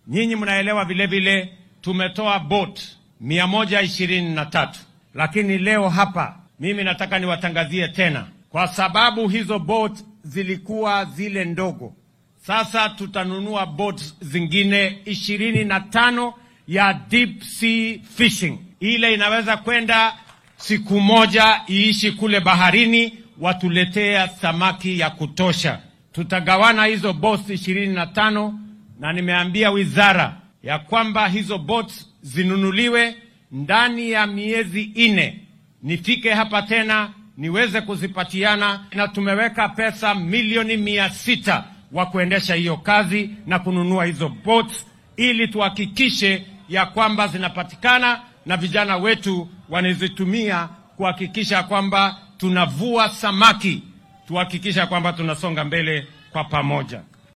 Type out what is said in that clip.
Nyinyi mnaelewa vile vile tumetoa boat mia moja ishirini na tatu lakini leo hapa mimi nataka niwatangazie tena, kwa sababu hizo boat zilikuwa zile ndogo. Sasa tutanunua boat zingine ishirini na tano ya deep sea fishing, ile inaweza kwenda siku moja iishi kule baharini, watuletea samaki ya kutosha. Tutagawana hizo boats ishirini na tano na nimeambia wizara ya kwamba hizo boats zinunuliwe ndani ya miezi ine, nifike hapa tena niweze kuzipatiana, na tumeweka pesa milioni mia sita wa kuendesha hiyo kazi na kununua hizo boats, ili tuhakikishe ya kwamba zinapatikana na vijana wetu wanazitumia kuhakikisha kwamba tunavua samaki, tuhakikisha kwamba tunasonga mbele kwa pamoja.